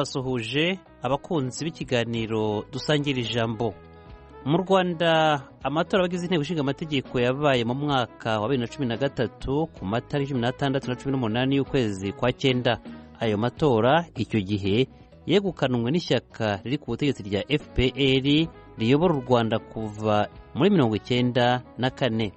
ndabasuhuje abakunzi b'ikiganiro dusangira ijambo mu rwanda amatora abagize inteko ishinga amategeko yabaye mu mwaka wa bibiri na cumi na gatatu ku matariki cumi n'atandatu na cumi n'umunani y'ukwezi kwa cyenda ayo matora icyo gihe yegukanwe n'ishyaka riri ku butegetsi rya fpr riyobora u rwanda kuva muri mirongo icyenda na kane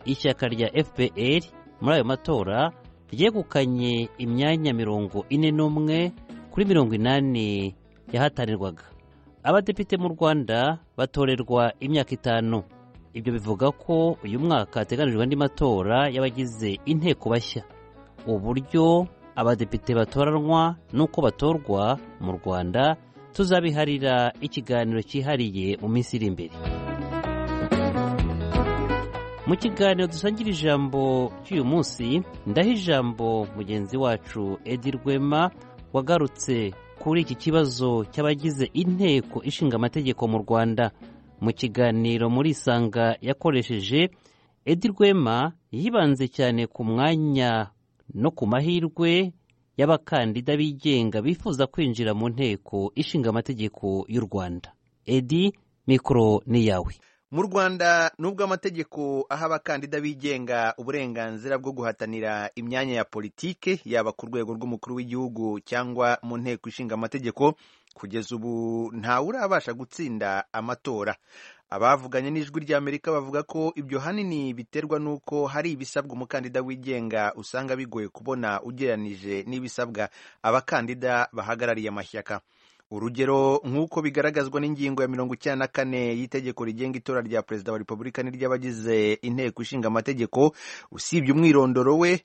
ishyaka rya fpr muri ayo matora ryegukanye imyanya mirongo ine n'umwe kuri mirongo inani yahatanirwaga abadepite mu rwanda batorerwa imyaka itanu ibyo bivuga ko uyu mwaka hateganijwe andi matora y'abagize inteko bashya uburyo abadepite batoranwa n'uko batorwa mu rwanda tuzabiharira ikiganiro cyihariye mu minsi iri imbere mu kiganiro dusangira ijambo cy'uyu munsi ndaha ijambo mugenzi wacu edi rwema wagarutse kuri iki kibazo cy'abagize inteko ishinga amategeko mu rwanda mu kiganiro muri isanga yakoresheje edi rwema yibanze cyane ku mwanya no ku mahirwe y'abakandida bigenga bifuza kwinjira mu nteko ishinga amategeko y'u rwanda edi mikoro ni iyawe mu rwanda nubwo amategeko aha abakandida bigenga uburenganzira bwo guhatanira imyanya ya politike yaba ku rwego rw'umukuru w'igihugu cyangwa mu nteko ishinga amategeko kugeza ubu ntawe urabasha gutsinda amatora abavuganye n'ijwi ry'amerika bavuga ko ibyo hanini biterwa n'uko hari ibisabwa umukandida wigenga usanga bigoye kubona ugereranije n'ibisabwa abakandida bahagarariye amashyaka urugero nk'uko bigaragazwa n'ingingo ya mirongo icyenda na kane y'itegeko rigenga itora rya perezida wa repubulika n'iry'abagize inteko ishinga amategeko usibye umwirondoro we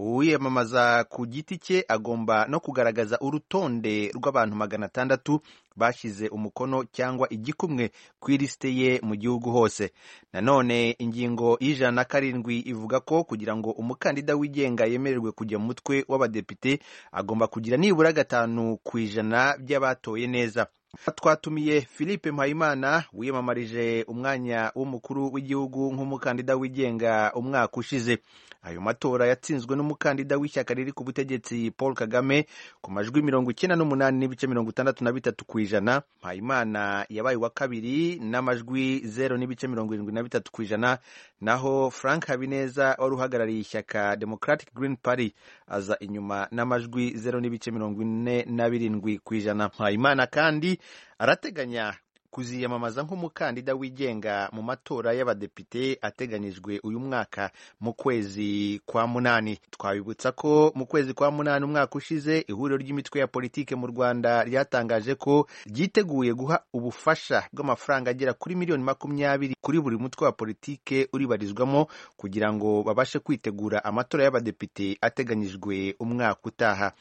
uwiyamamaza ku giti cye agomba no kugaragaza urutonde rw'abantu magana atandatu bashyize umukono cyangwa igikumwe ku ilisite ye mu gihugu hose nanone ingingo y'ijana na karindwi ivuga ko kugira ngo umukandida wigenga yemererwe kujya mu mutwe w'abadepite agomba kugira nibura gatanu ku ijana by'abatoye neza twatumiye philippe mpayimana wiyamamarije umwanya w'umukuru w'igihugu nk'umukandida wigenga umwaka ushize ayo matora yatsinzwe n'umukandida w'ishyaka riri ku butegetsi paul kagame ku majwi mirongo icyenda n'umunani n'ibice mirongo itandatu na bitatu ku ijana mpayimana yabaye uwa kabiri n'amajwi zero n'ibice mirongo irindwi na bitatu ku ijana naho frank habineza wari uhagarariye ishyaka democratic green party aza inyuma n'amajwi zero n'ibice mirongo ine na birindwi ku ijana mpayimana kandi arateganya kuziyamamaza nk'umukandida wigenga mu matora y'abadepite ateganyijwe uyu mwaka mu kwezi kwa munani twabibutsa ko mu kwezi kwa munani umwaka ushize ihuriro ry'imitwe ya politike mu rwanda ryatangaje ko ryiteguye guha ubufasha bw'amafaranga agera kuri miliyoni makumyabiri kuri buri mutwe wa politike uribarizwamo kugira ngo babashe kwitegura amatora y'abadepite ateganyijwe umwaka utaha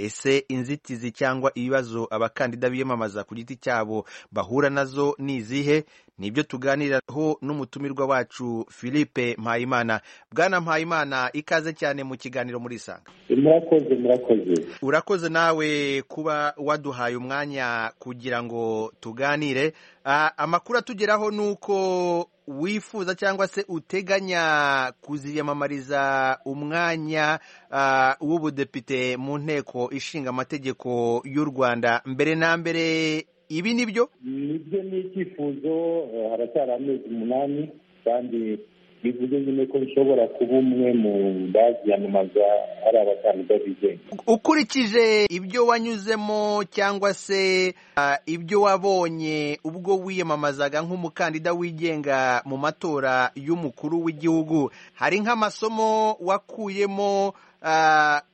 ese inzitizi cyangwa ibibazo abakandida biyamamaza ku giti cyabo bahura nazo ni izihe nibyo tuganiraho n'umutumirwa wacu philippe mpayimana bwana mpayimana ikaze cyane mu kiganiro muri isanga murakoze murakoze urakoze nawe kuba waduhaye umwanya kugira ngo tuganire amakuru atugeraho ni uko wifuza cyangwa se uteganya kuziyamamariza umwanya w'ubudepite mu nteko ishinga amategeko y'u rwanda mbere na mbere ibi ni byo nibyo ni icyifuzo haracyari amezi umunani kandi bivuze nyine ko bishobora kuba umwe mu baziyamamaza ari abakandida bigenga ukurikije ibyo wanyuzemo cyangwa se ibyo wabonye ubwo wiyamamazaga nk'umukandida wigenga mu matora y'umukuru w'igihugu hari nk'amasomo wakuyemo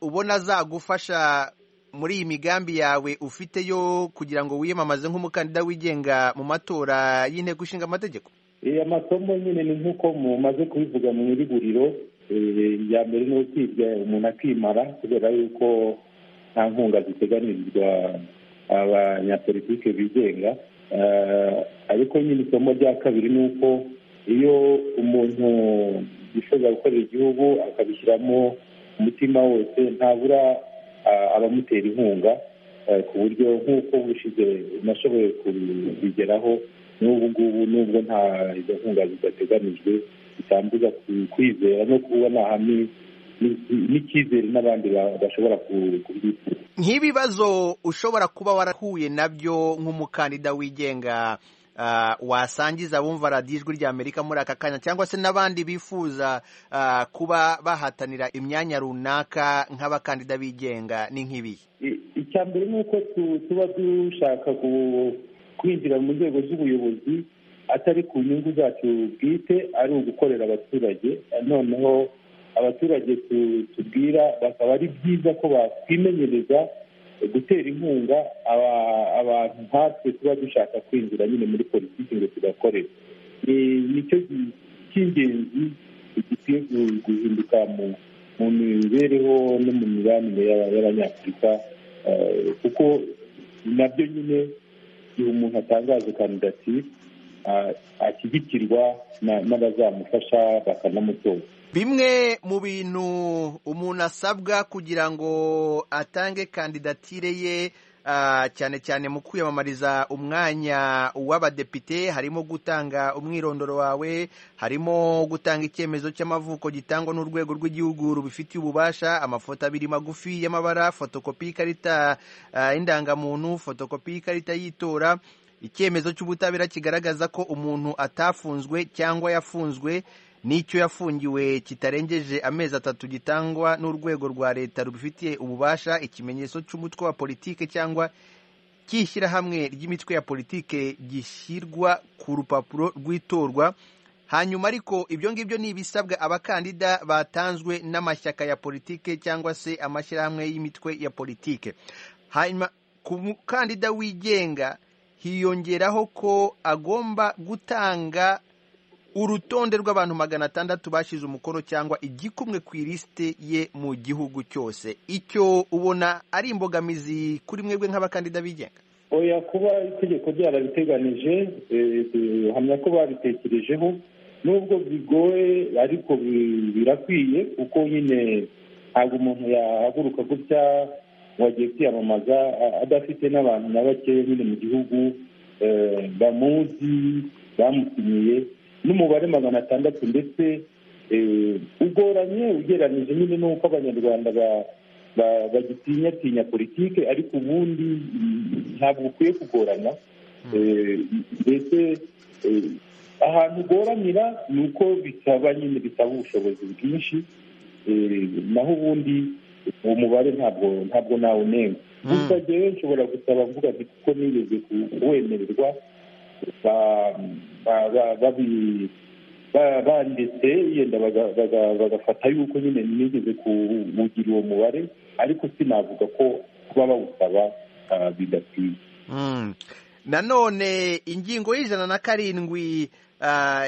ubona azagufasha muri iyi migambi yawe ufite yo kugira ngo wiyamamaze nk'umukandida wigenga mu matora y'inteko ishinga amategeko amasomo nyine ni nk'uko mumaze kubivuga mu iriguriro iya mbere ni ukwiga umuntu akimara kubera yuko nta nkunga ziteganirizwa abanyapolitike bigenga ariko nyine isomo rya kabiri ni uko iyo umuntu yifuza gukorera igihugu akabishyiramo umutima wose ntabura abamutera inkunga ku buryo nk'uko bushize nashoboye kubigeraho n'ubu ngubu nubwo nta izo nkunga zidateganijwe bitambuza kwizera no kubona hamwe n'icyizere n'abandi bashobora kubyifuza nk'ibibazo ushobora kuba warahuye nabyo nk'umukandida wigenga wasangiza abumva radiyo ijwi ry'amerika muri aka kanya cyangwa se n'abandi bifuza kuba bahatanira imyanya runaka nk'abakandida bigenga ni nk'ibihe icya mbere ni uko tuba dushaka kwinjira mu nzego z'ubuyobozi atari ku nyungu zacu bwite ari ugukorera abaturage noneho abaturage tubwira bakaba ari byiza ko batwimenyereza gutera inkunga abantu nkatwe tuba dushaka kwinjira nyine muri politiki ngo tugakorere nicyo cy'ingenzi gikwiye guhinduka mu mibereho no mu mibanire y'abanyafurika kuko nabyo nyine igihe umuntu atangaza kandidatire ashyigikirwa n'abazamufasha bakanamutora bimwe mu bintu umuntu asabwa kugira ngo atange kandidatire ye cyane cyane mu kwiyamamariza umwanya w'abadepite harimo gutanga umwirondoro wawe harimo gutanga icyemezo cy'amavuko gitangwa n'urwego rw'igihugu rubifitiye ububasha amafoto abiri magufi y'amabara fotokopi y'ikarita y'indangamuntu fotokopi y'ikarita y'itora icyemezo cy'ubutabera kigaragaza ko umuntu atafunzwe cyangwa yafunzwe n'icyo yafungiwe kitarengeje amezi atatu gitangwa n'urwego rwa leta rubifitiye ububasha ikimenyetso cy'umutwe wa politike cyangwa cy'ishyirahamwe ry'imitwe ya politike gishyirwa ku rupapuro rw'itorwa hanyuma ariko ibyo ngibyo ni ibisabwa abakandida batanzwe n'amashyaka ya politike cyangwa se amashyirahamwe y'imitwe ya politike hanyuma ku mukandida wigenga hiyongeraho ko agomba gutanga urutonde rw'abantu magana atandatu bashyize umukono cyangwa igikumwe ku ilisite ye mu gihugu cyose icyo ubona ari imbogamizi kuri mwebwe nk'abakandida bigenga oya kuba itegeko ryarabiteganije uhamya ko babitekerejeho nubwo bigoye ariko birakwiye kuko nyine ntabwo umuntu yahaguruka gutya ngo agiye kwiyamamaza adafite n'abantu na bakeya nyine mu gihugu bamuzi bamusinyiye n'umubare magana atandatu ndetse ugoranye ugereranyije nyine n'uko abanyarwanda bagitinyatinya politiki ariko ubundi ntabwo bukwiye kugorana ndetse ahantu ugoranira ni uko bisaba nyine bisaba ubushobozi bwinshi naho ubundi uwo mubare ntabwo ntabwo nawunenga gusa rero nshobora gusaba mvuga nti kuko nigeze kuwemererwa banditse yenda bagafata yuko nyine nigeze kuwugira uwo mubare ariko sinavuga ko kuba bawusaba bidakwiye nanone ingingo y'ijana na karindwi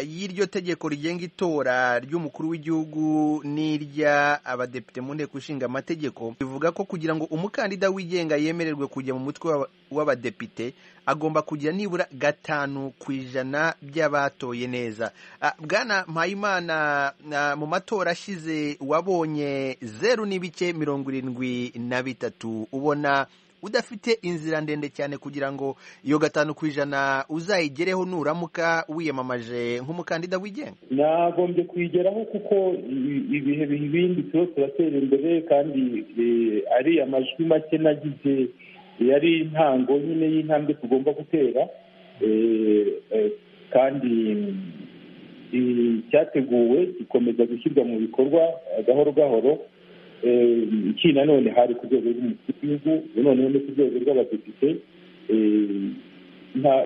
y'iryo tegeko rigenga itora ry'umukuru w'igihugu n'irya abadepite mu nteko ishinga amategeko bivuga ko kugira ngo umukandida wigenga yemererwe kujya mu mutwe w'abadepite agomba kugira nibura gatanu ku ijana by'abatoye neza bwana mpayimana mu matora ashize wabonye zeru n'ibice mirongo irindwi na bitatu ubona udafite inzira ndende cyane kugira ngo iyo gatanu ku ijana uzayigereho nuramuka wiyamamaje nk'umukandida wigenga nagombye kuyigeraho kuko ibihe bindi tuba turatera imbere kandi ari amajwi make nagize yari intango nyine y'intambwe tugomba gutera kandi cyateguwe gikomeza gushyirwa mu bikorwa gahoro gahoro iki nanone hari ku rwego rw'umukuru w'igihugu noneho no ku rwego rw'abadepite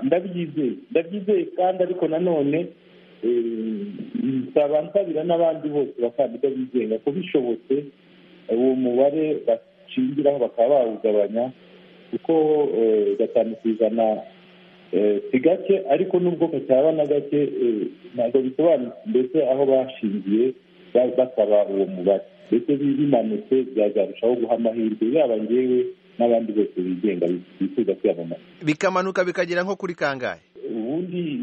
ndabyizeye ndabyizeye kandi ariko nanone nsaba nsabira n'abandi bose bakandida bigenga ko bishobotse uwo mubare bashingiraho bakaba bawugabanya kuko gatanu ku ijana si gake ariko nubwo kacyaba na gake ntabwo bisobanutse mbese aho bashingiye basaba uwo mubare ndetse bimanutse byazarushaho guha amahirwe yaba ngewe n'abandi bose bigenga bifuza kwiyamamaza bikamanuka bikagera nko kuri kangahe ubundi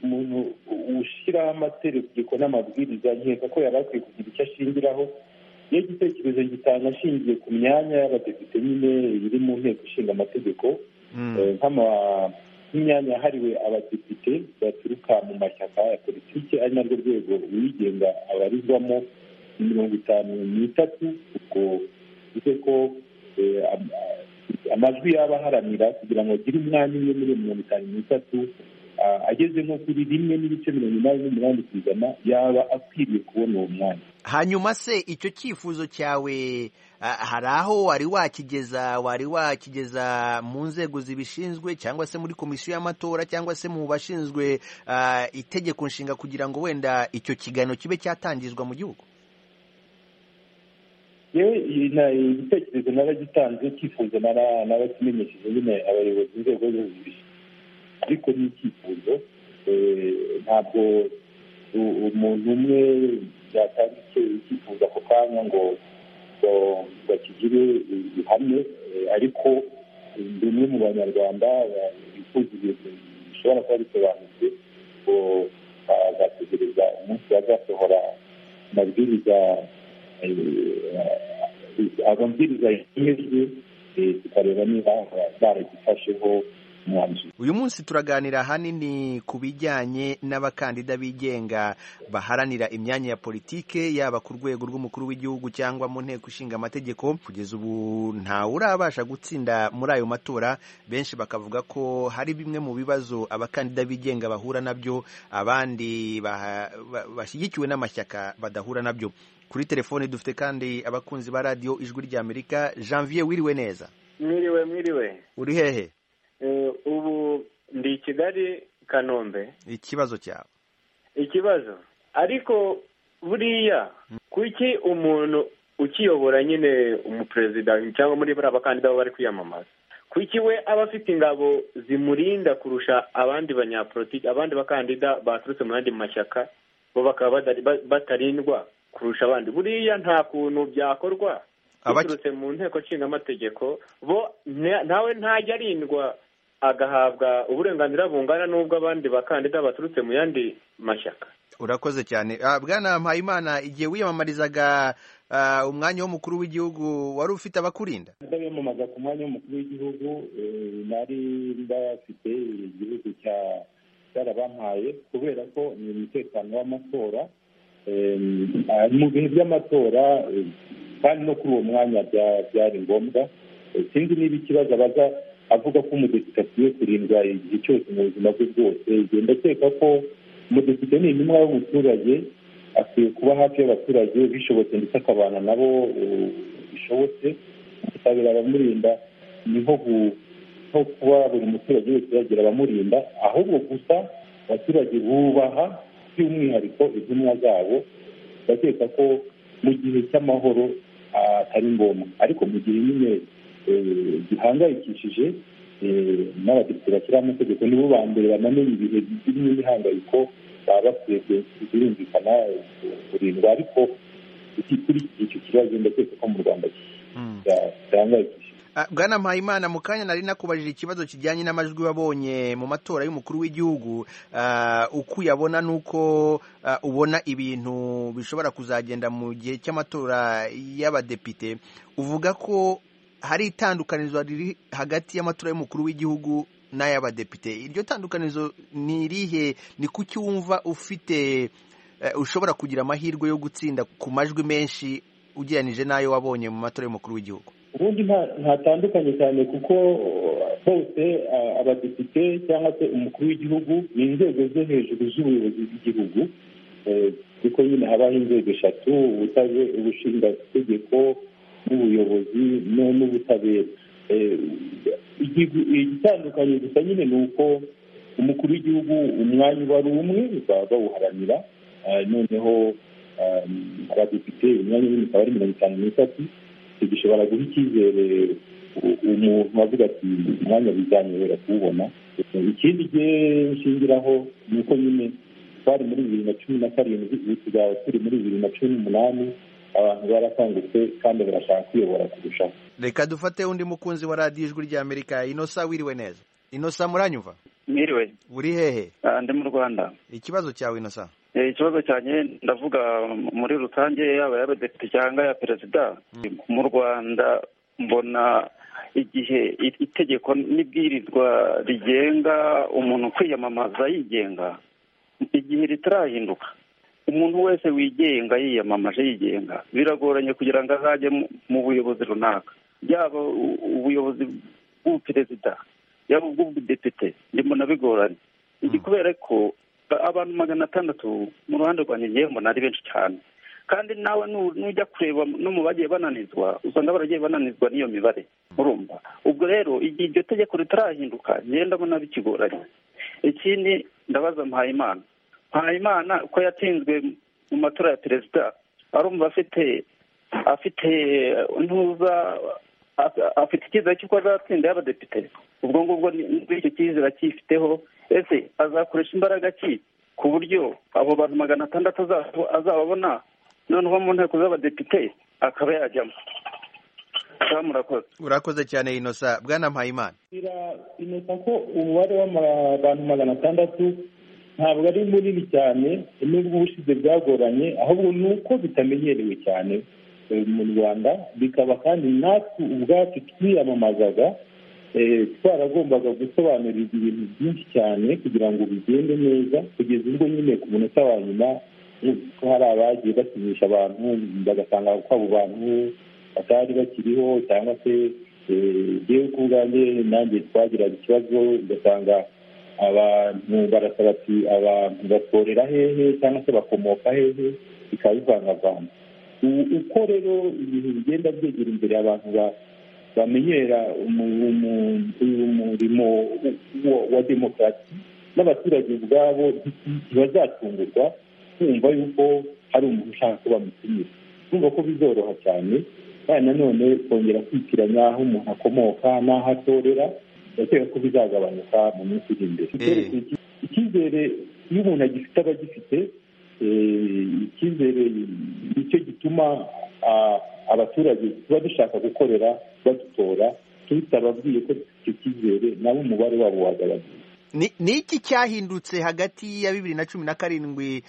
umuntu ushyiraho amategeko n'amabwiriza nkeka ko yari akwiye kugira icyo ashingiraho iyo igitekerezo gitanga ashingiye ku myanya y'abadepite nyine iri mu nteko ishinga amategeko nk'imyanya yahariwe abadepite baturuka mu mashyaka ya politiki ari narwo rwego uwigenga abarizwamo mirongo itanu n'itatu ubwo bivuze ko amajwi yaba aharanira kugira ngo agire umwanya umwe muri iyo mirongo itanu n'itatu ageze nko kuri rimwe n'ibice mirongo inani n'umunani ku ijana yaba akwiriye kubona uwo mwanya hanyuma se icyo cyifuzo cyawe hari aho wari wakigeza wari wakigeza mu nzego zibishinzwe cyangwa se muri komisiyo y'amatora cyangwa se mu bashinzwe itegeko nshinga kugira ngo wenda icyo kiganiro kibe cyatangizwa mu gihugu yewe igitekerezo naragitanze cyifuzo narakimenyesheje nyine abayobozi b'inzego z'ubuzima ariko ni icyifuzo ntabwo umuntu umwe yatanga icyifuzo ako kanya ngo bakigire ihame ariko bimwe mu banyarwanda bifuza ibintu bishobora kuba bisobanutse ngo bagategereza umunsi bazasohora amabwiriza amabwiriza yemejwe tukareba niba baragifasheho uyu munsi turaganira ahanini ku bijyanye n'abakandida bigenga baharanira imyanya ya politike yaba ku rwego rw'umukuru w'igihugu cyangwa mu nteko ishinga amategeko kugeza ubu ntawe urabasha gutsinda muri ayo matora benshi bakavuga ko hari bimwe mu bibazo abakandida bigenga bahura nabyo abandi bashyigikiwe n'amashyaka badahura nabyo kuri telefoni dufite kandi abakunzi ba radiyo ijwi ry'amerika janvier wiriwe neza mwiriwe mwiriwe uri hehe ubu ndi i kigali kanombe ikibazo cyawe ikibazo ariko buriya kuki umuntu ukiyobora nyine umuperezida cyangwa muri buriya bakandida baba bari kwiyamamaza kuki we aba afite ingabo zimurinda kurusha abandi banyapolitiki abandi bakandida baturutse mu yandi mashyaka bo bakaba batarindwa kurusha abandi buriya nta kuntu byakorwa biturutse mu nteko nshinga amategeko bo nawe ntajya arindwa agahabwa uburenganzira bungana n'ubw'abandi bakandida baturutse mu yandi mashyaka urakoze cyane bwana mpayimana igihe wiyamamarizaga umwanya w'umukuru w'igihugu wari ufite abakurinda ndabiyamamaza ku mwanya w'umukuru w'igihugu nari ndafite igihugu cya cyarabampaye kubera ko ni umutekano w'amatora mu bihe by'amatora kandi no kuri uwo mwanya byari ngombwa sinzi niba ikibazo abaza avuga ko umudepite akwiye kurindwa igihe cyose mu buzima bwe bwose igihe ndakeka ko umudepite ni intumwa y'umuturage akwiye kuba hafi y'abaturage bishobotse ndetse akabana nabo bishobotse gutabira abamurinda ni nko kuba buri muturage wese yagira abamurinda ahubwo gusa abaturage bubaha by'umwihariko intumwa zabo ndakeka ko mu gihe cy'amahoro atari ngombwa ariko mu gihe nyine gihangayikishije n'abadepite bashyiraho amategeko nibo ba mbere banamenya ibihe birimo imihangayiko baba bakwiye birumvikana kurindwa ariko kuri icyo kibazo ndakeka ko mu rwanda gihangayikishije bwana mpayimana mu kanya nari nakubajije ikibazo kijyanye n'amajwi wabonye mu matora y'umukuru w'igihugu uko uyabona ni uko ubona ibintu bishobora kuzagenda mu gihe cy'amatora y'abadepite uvuga ko hari itandukanizo riri hagati y'amatora y'umukuru w'igihugu n'ay'abadepite iryo tandukanizo ni irihe ni kuki wumva ufite ushobora kugira amahirwe yo gutsinda ku majwi menshi ugereranije n'ayo wabonye mu matora y'umukuru w'igihugu ubundi ntatandukanye cyane kuko hose abadepite cyangwa se umukuru w'igihugu ni inzego zo hejuru z'ubuyobozi bw'igihugu kuko nyine habaho inzego eshatu ubushingategeko n'ubuyobozi n'ubutabera igitandukanye gusa nyine ni uko umukuru w'igihugu umwanya uba ari umwe baba bawuharanira noneho abadepite imyanya y'imwe ikaba ari mirongo itanu n'itatu icyo gishobora guha icyizere umuntu avuga ati umwanya bizanyobera kuwubona ikindi gihe nshingiraho ni uko nyine twari muri bibiri na cumi na karindwi ubu tuzaba turi muri bibiri na cumi n'umunani abantu barakangutse kandi barashaka kwiyobora kurushaho reka dufate undi mukunzi wa radiyo ijwi rya amerika inosa wiriwe neza inosa muranyumva mwiriwe uri hehe ndi mu rwanda ikibazo cyawe inosa ikibazo cyanjye ndavuga muri rusange yaba y'abadepite cyangwa ya perezida mu rwanda mbona igihe itegeko n'ibwirizwa rigenga umuntu kwiyamamaza yigenga igihe ritarahinduka umuntu wese wigenga yiyamamaje yigenga biragoranye kugira ngo azajye mu buyobozi runaka yaba ubuyobozi bw'ubuperezida yaba ubw'ubudepite mbona bigoranye iki kubera ko abantu magana atandatu mu ruhande rwa mbona ari benshi cyane kandi nawe nujya kureba no mu bagiye bananizwa usanga baragiye bananizwa n'iyo mibare urumva ubwo rero igihe iryo tegeko ritarahinduka ngenda mbona bikigoranye ikindi ndabaza mpayimana mpayimana ko yatsinzwe mu matora ya perezida arumva afite afite ntuza afite icyizere cy'uko azatsinda y'abadepite ubwo ngubwo icyo cyizere akifiteho ese azakoresha imbaraga ki ku buryo abo bantu magana atandatu azababona noneho mu nteko z'abadepite akaba yajyamo murakoze urakoze cyane inosa bwana mpayimana inosa ko umubare w'abantu magana atandatu ntabwo ari munini cyane nubwo ubushize bwagoranye ahubwo ni uko bitamenyerewe cyane mu rwanda bikaba kandi natwe ubwacu twiyamamazaga twaragombaga gusobanurirwa ibintu byinshi cyane kugira ngo bigende neza kugeza ubwo nyine ku munota wa nyuma ko hari abagiye basinyisha abantu bagasanga ko abo bantu batari bakiriho cyangwa se yewe ku bwanjye nanjye twagiraga ikibazo ugasanga abantu barasaba ati abantu batorera hehe cyangwa se bakomoka hehe bikaba bivangavanga uko rero ibintu bigenda byegera imbere abantu bamenyera umurimo wa demokarasi n'abaturage ubwabo ntibazatungurwa kumva yuko hari umuntu ushaka kuba mutumira kumva ko bizoroha cyane kandi nanone kongera kwitiranya aho umuntu akomoka n'aho atorera ndakeka ko bizagabanuka mu minsi iri imbere icyizere iyo umuntu agifite aba agifite icyizere nicyo gituma abaturage tuba dushaka gukorera badutora tutababwiye ko icyo cyizere nabo umubare wabo wagabanuka ni iki cyahindutse hagati ya bibiri na cumi na karindwi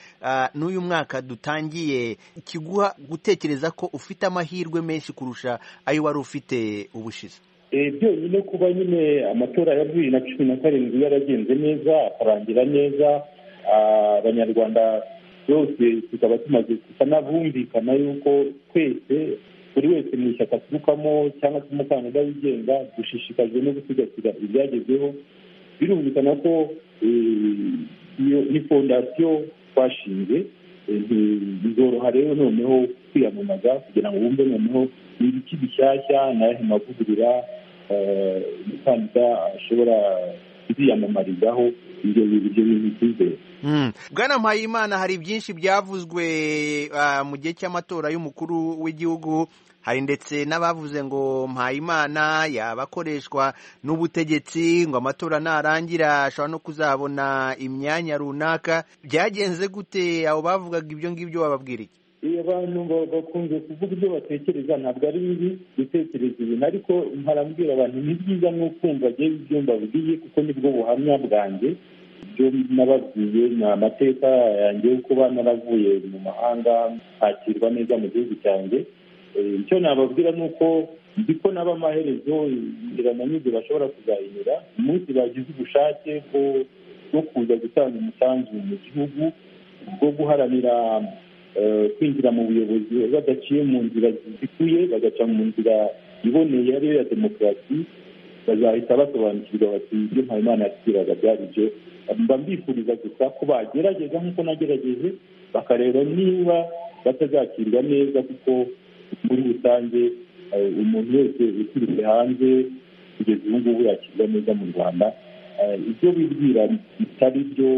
n'uyu mwaka dutangiye kiguha gutekereza ko ufite amahirwe menshi kurusha ayo wari ufite ubushize byonyine kuba nyine amatora ya bibiri na cumi na karindwi yaragenze neza akarangira neza abanyarwanda bose tukaba tumaze gusa n'abumvikana yuko twese buri wese mu ishyaka aturukamo cyangwa se umukandida wigenga dushishikajwe no gusigasira ibyagezweho birumvikana ko ni fondasiyo twashinze bizoroha rero noneho kwiyamamaza kugira ngo bumve noneho ni ibiki bishyashya n'ayahe mavugurura umukandida ashobora kuziyamamarizaho ibyo bintu byizere bwana mpayimana hari byinshi byavuzwe mu gihe cy'amatora y'umukuru w'igihugu hari ndetse n'abavuze ngo mpayimana yaba akoreshwa n'ubutegetsi ngo amatora narangira ashobora no kuzabona imyanya runaka byagenze gute abo bavugaga ibyo ngibyo bababwira iki iyo abantu bakunze kuvuga ibyo batekereza ntabwo ari bibi gutekereza ibintu ariko mparambwira abantu ni byiza n'ukumva agiye ibyo mbabwiye kuko nibwo buhamya bwanjye ibyo nababwiye ni amateka yanjye yo kuba naravuye mu mahanga hakirwa neza mu gihugu cyanjye icyo nababwira ni uko nzi ko naba amaherezo inzira na n'ibyo bashobora kuzayinyura umunsi bagize ubushake bwo kuza gutanga umusanzu mu gihugu bwo guharanira kwinjira mu buyobozi badaciye mu nzira zikuye bagaca mu nzira iboneye ariyo ya demokarasi bazahita basobanukirwa bati ibyo mpayimana yatubwiraga byari ibyo mba mbifuriza gusa ko bagerageza nk'uko nagerageje bakareba niba batazakirwa neza kuko muri rusange umuntu wese uturutse hanze kugeza ubu ngubu yakirwa neza mu rwanda ibyo bibwira bitari byo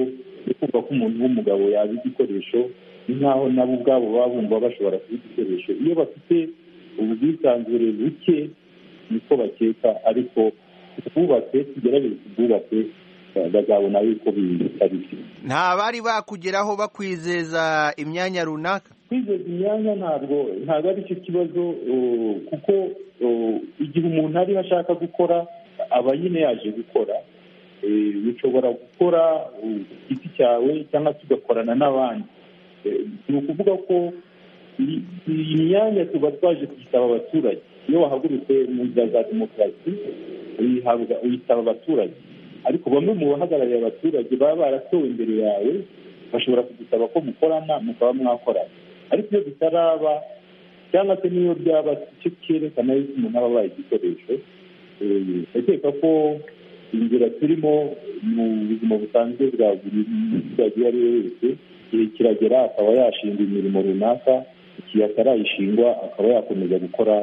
kumva ko umuntu w'umugabo yaba igikoresho ni nk'aho nabo ubwabo baba bumva bashobora kuba igikoresho iyo bafite ubwisanzure buke niko bakeka ariko twubatse tugerageze tubwubake bazabona yuko bitari byo nta bari bakugeraho bakwizeza imyanya runaka kwizeza imyanya ntabwo ntabwo ari cyo kibazo kuko igihe umuntu ariho ashaka gukora aba nyine yaje gukora ushobora gukora ku giti cyawe cyangwa se ugakorana n'abandi ni ukuvuga ko iyi myanya tuba twaje kuyisaba abaturage iyo wahagurutse mu nzira za demokarasi uyisaba abaturage ariko bamwe mu bahagarariye abaturage baba baratowe imbere yawe bashobora kudusaba ko mukorana mukaba mwakorana ariko iyo bitaraba cyangwa se n'iyo byaba icyo cyerekana yuko umuntu aba abaye igikoresho ndakeka ko inzira turimo mu buzima busanzwe bwa buri muturage uwo ari we wese igihe kiragera akaba yashinga imirimo runaka igihe atarayishingwa akaba yakomeza gukora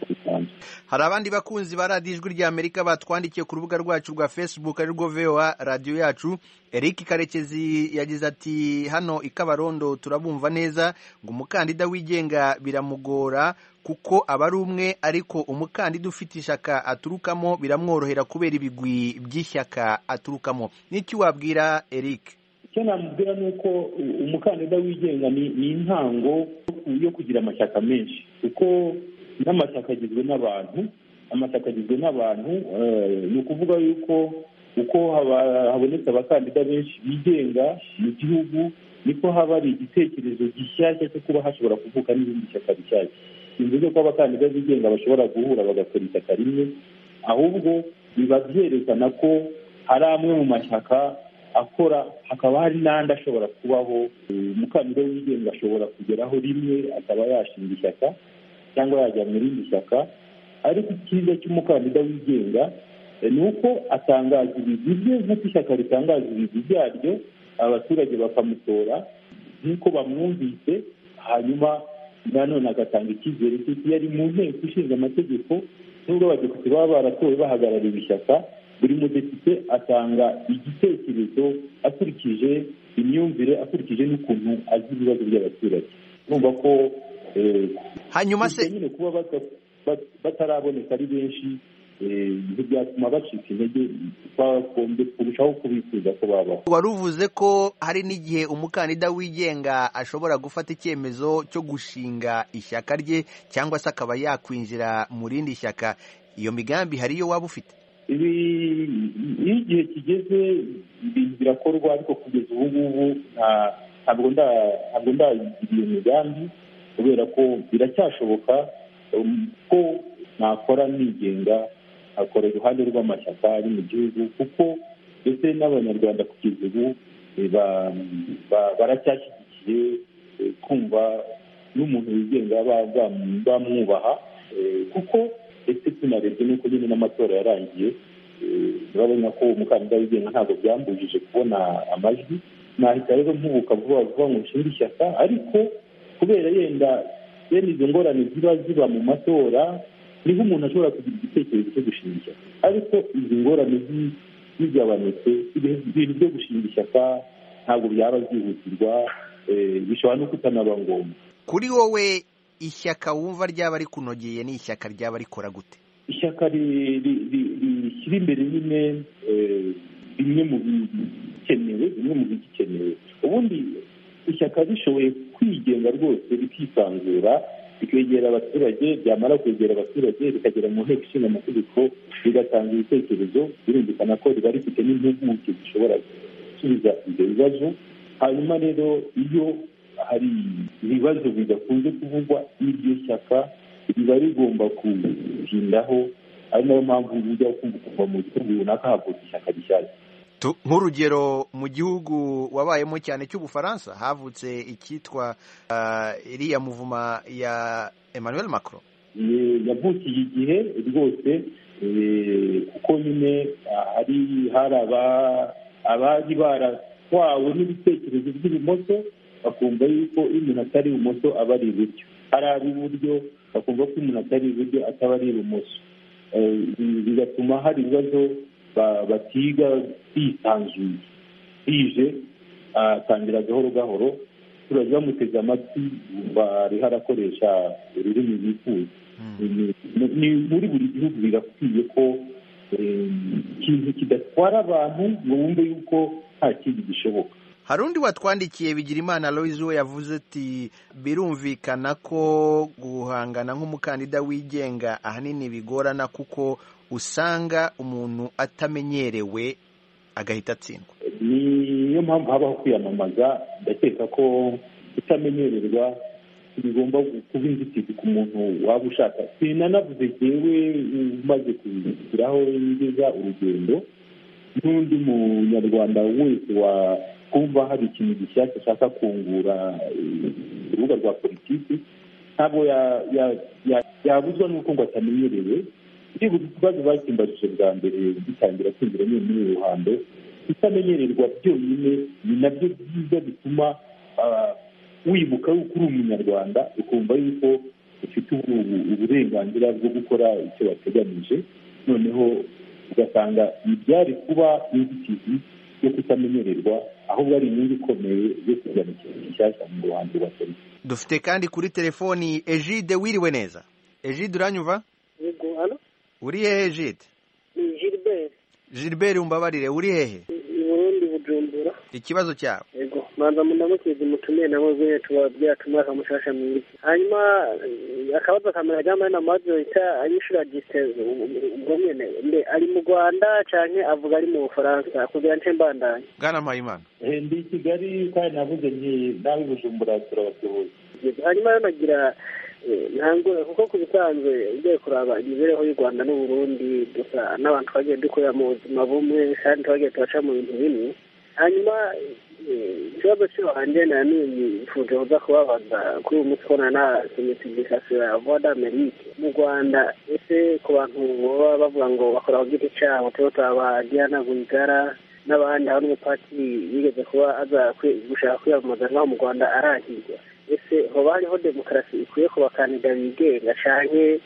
bisanzwe hari abandi bakunzi ba radiyo ijwi ry'amerika batwandikiye ku rubuga rwacu rwa facebook arirwo voa radiyo yacu eric karekezi yagize ati hano i kabarondo turabumva neza ngo umukandida wigenga biramugora kuko aba ari umwe ariko umukandida ufite ishyaka aturukamo biramworohera kubera ibigwi by'ishyaka aturukamo n'iki wabwira eric icyo namubwira ni uko umukandida wigenga ni ni intango yo kugira amashyaka menshi kuko n'amashyaka agizwe n'abantu amashyaka agizwe n'abantu ni ukuvuga yuko uko habonetse abakandida benshi bigenga mu gihugu niko haba hari igitekerezo gishyashya cyo kuba hashobora kuvuka n'ibindi shyaka bishyashya bivuze ko abakandida bigenga bashobora guhura bagakora ishyaka rimwe ahubwo biba byerekana ko hari amwe mu mashyaka akora hakaba hari n'andi ashobora kubaho umukandida wigenga ashobora kugeraho rimwe akaba yashinga ishyaka cyangwa yajya mu rindi shyaka ariko icyiza cy'umukandida wigenga ni uko atangaza ibigwi bye nk'uko ishyaka ritangaza ibigwi byaryo abaturage bakamutora nk'uko bamwumvise hanyuma nanone agatanga icyizere cy'uko iyo ari mu nteko ishinga amategeko nubwo abadepite baba baratowe bahagarariye ishyaka buri mudepite atanga igitekerezo akurikije imyumvire akurikije n'ukuntu azi ibibazo by'abaturage urumva ko hanyuma se nyine kuba bataraboneka ari benshi ntibyatuma bacika intege twagombye kurushaho kubifuza ko babaho wari uvuze ko hari n'igihe umukandida wigenga ashobora gufata icyemezo cyo gushinga ishyaka rye cyangwa se akaba yakwinjira mu rindi shyaka iyo migambi hari iyo waba ufite ibi iyo igihe kigeze ibintu birakorwa ariko kugeza ubu ngubu ntabwo ndayigira iyo migambi kubera ko biracyashoboka ko nakora nigenga akora iruhande rw'amashyaka ari mu gihugu kuko ndetse n'abanyarwanda kugeza ubu baracyashyigikiye kumva n'umuntu wigenga bamwubaha kuko ndetse tunarebye n'uko nyine n'amatora yarangiye urabona ko umukandida wigenga ntabwo byambujije kubona amajwi nahita rero mpubuka vuba vuba ngo nshinge ishyaka ariko kubera yenda bene izo ngorane ziba ziba mu matora niho umuntu ashobora kugira igitekerezo cyo gushinga ishyaka ariko izi ngorane zigabanutse ibintu byo gushinga ishyaka ntabwo byaba byihutirwa bishobora no kutanaba ngombwa kuri wowe ishyaka wumva ryaba rikunogeye ni ishyaka ryaba rikora gute ishyaka rishyira imbere nyine bimwe mu bikenewe bimwe mu bigikenewe ubundi ishyaka rishoboye kwigenga rwose rikisanzura rikegera abaturage ryamara kwegera abaturage rikagera mu nteko ishinga amategeko rigatanga ibitekerezo birumvikana ko riba rifite n'impuguke zishobora gusubiza ibyo bibazo hanyuma rero iyo hari ibibazo bidakunze kuvugwa n'iryo shyaka riba rigomba kubitindaho ari nayo mpamvu ujya kuva mu gihugu runaka havutse ishyaka rishyashya nk'urugero mu gihugu wabayemo cyane cy'ubufaransa havutse icyitwa iriya muvuma ya emmanuel macron yavukiye igihe rwose kuko nyine hari hari abari baratwawe n'ibitekerezo by'ibumoso bakumva yuko iyo umuntu atari ibumoso aba ari iburyo ari ab'iburyo bakumva ko umuntu atari iburyo ataba ari ibumoso bigatuma hari ibibazo batiga bisanzuye bije atangira gahoro gahoro abaturage bamuteze amatwi bariho arakoresha ururimi bifuza ni muri buri gihugu birakwiye ko ikintu kidatwara abantu ngo wumve yuko nta kindi gishoboka hari undi watwandikiye bigirimana Aloyizi we yavuze ati birumvikana ko guhangana nk'umukandida wigenga ahanini bigorana kuko usanga umuntu atamenyerewe agahita atsindwa niyo mpamvu habaho kwiyamamaza ndakeka ko kutamenyererwa bigomba kuba inzitizi ku muntu waba ushaka sinanavuze yewe umaze kugiraho ngeza urugendo n'undi munyarwanda wese wa kumva hari ikintu gishyashya ashaka kungura urubuga rwa politiki ntabwo yabuzwa n'uko ngo atamenyerewe byibuze ikibazo bakimbajije bwa mbere gitangira kwinjira nyine muri uru ruhando kutamenyererwa byonyine ni nabyo byiza bituma wibuka yuko uri umunyarwanda ukumva yuko ufite uburenganzira bwo gukora icyo wateganyije noneho ugasanga ntibyari kuba inzitizi yo kutamenyererwa ahubwo ari inyungu ikomeye yo kuzana ikintu gishyashya mu ruhando rwa polisi dufite kandi kuri telefoni ejide wiriwe neza ejide uranyumva yego hano uri hehe ejide ni gilbert gilbert umbabarire uri hehe i burundi bujumbura ikibazo cyawe yego manza mundamukizi mutumire nabo zene tubabwira tumwaka mushasha mwiza hanyuma eh, akabazo ka mbere ajyamo ari na majorita yishura giseze ubwo nyene mbe ari mu rwanda canke avuga ari mu bufaransa kugira nce mbandanye bwana mpayimana Eh, ndi i kigali kandi navuze nti nawe bujumbura turabasuhuza Yego, hanyuma rero nagira eh, ntangure kuko ku bisanzwe ugiye kuraba imibereho y'u rwanda n'uburundi dusa n'abantu twagiye dukorera mu buzima bumwe kandi twagiye turaca mu bintu bimwe hanyuma eh, ikibazo cy'iwanjye nanifuje kuza kubabaza kuri uyu munsi kubona na semisigikasiyo ya voix d'amerique mu rwanda ese ku bantu baba bavuga ngo bakora ku giti cyabo tuba turabagirana rwigara n'abandi hari n'umupatiri yigeze kuba aza kwi- gushaka kwiyamamaza naho mu rwanda arahirwa ese hoba hariho demokarasi ikwiye ku bakandida bigenga canke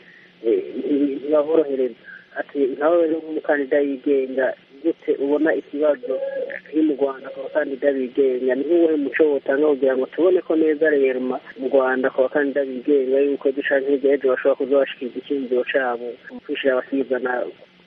eh, nti- ntibaborohereza ati nawe rero nk'umukandida yigenga gute ubona ikibazo kiri mu rwanda ku bakandida bigenga ni nk'uwuhe muco wotanga kugira ngo tubone ko neza rema mu rwanda ku bakandida bigenga yuko ejo canke hirya y'ejo bashobora kuza bashikiriza icyiyumviro cabo mu kwishira abasirizana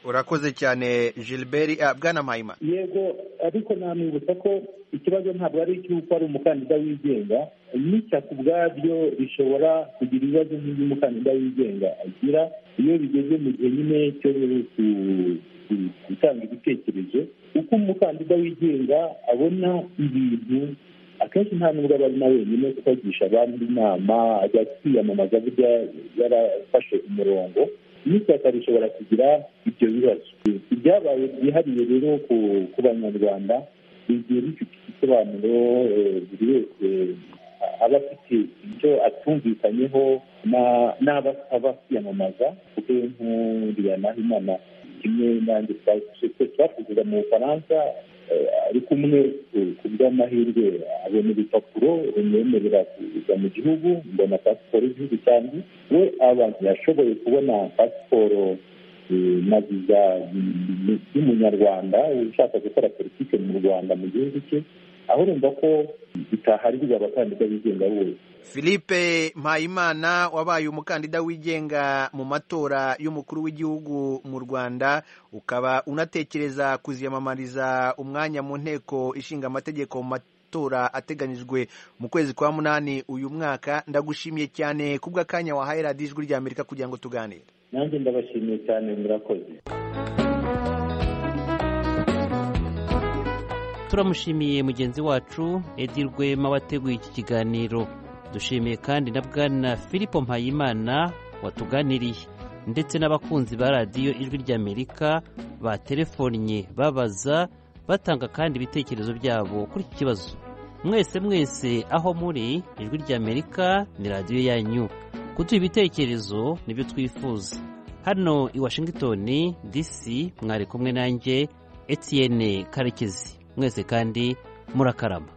urakoze cyane gilbert ah, bwana mpayimana yego ariko namwibutsa ko ikibazo ntabwo ari icy'uko ari umukandida wigenga n'ishyaka ubwaryo rishobora kugira ibibazo nk'iby'umukandida wigenga agira iyo bigeze mu gihe nyine cyo ku- ku- gutanga ibitekerezo uko umukandida wigenga abona ibintu akenshi nta nubwo aba ari na wenyine kuko agisha abandi inama ajya kwiyamamaza burya yarafashe umurongo n'ishyaka rishobora kugira ibyo bibazo ibyabaye byihariye rero ku- ku banyarwanda bigiye bifite igisobanuro eh, buri wese eh, aba afite ibyo atumvikanyeho na- n'abo asaba kwiyamamaza kuko nkuriya nahimana kimwe nanjye twakugira mu bufaransa eh, ari kumwe ku- ku bw'amahirwe abona ibipapuro bimwemerera kuza mu gihugu mbona pasiporo y'igihugu cyanjye we abantu yashoboye kubona pasiporo eh, na viza y'umunyarwanda ushaka gukora politiki mu rwanda mu gihugu cye aho urumva ko bitaharirwa abakandida bigenga bose philippe mpayimana wabaye umukandida wigenga mu matora y'umukuru w'igihugu mu rwanda ukaba unatekereza kuziyamamariza umwanya mu nteko ishinga amategeko mu matora ateganyijwe mu kwezi kwa munani uyu mwaka ndagushimiye cyane kubw'akanya wahaye radiyo ijwi rya amerika kugira ngo tuganire nanjye ndabashimiye cyane murakoze turamushimiye mugenzi wacu edi rwema wateguye iki kiganiro dushimiye kandi na bwana filipo mpayimana watuganiriye ndetse n'abakunzi ba radiyo ijwi ry'amerika baterefonnye babaza batanga kandi ibitekerezo byabo kuri iki kibazo mwese mwese aho muri ijwi ry'amerika ni radiyo yanyu kuduha ibitekerezo nibyo twifuza hano i washington dc mwari kumwe nanjye etienne karekezi mwese kandi murakarama